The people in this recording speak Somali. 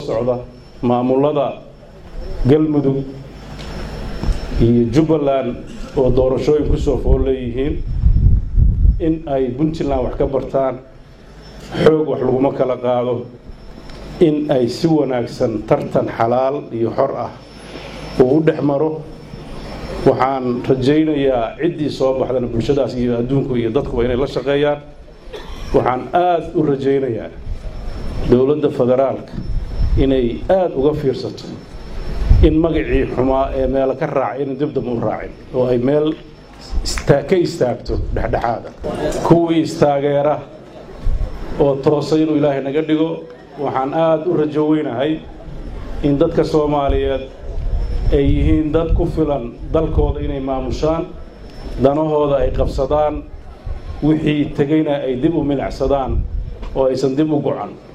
socda maamulada galmudug iyo jubbaland oo doorashooyin kusoo fool leeyihiin in ay puntland wax ka bartaan xoog wax laguma kala qaado in ay si wanaagsan tartan xalaal iyo xor ah uu u dhex maro waxaan rajaynayaa ciddii soo baxdana bulshadaas iyo adduunku iyo dadkuba inay la shaqeeyaan waxaan aada u rajaynayaa dowladda federaalka inay aada uga fiirsato in magacii xumaa ee meelo ka raacay inay dibdam u raacin oo ay meel ka istaagto dhexdhexaada kuwii istaageera oo toosay inuu ilaahay naga dhigo waxaan aada u rajo weynahay in dadka soomaaliyeed ay yihiin dad ku filan dalkooda inay maamushaan danahooda ay qabsadaan wixii tegayna ay dib u milacsadaan oo aysan dib u gocan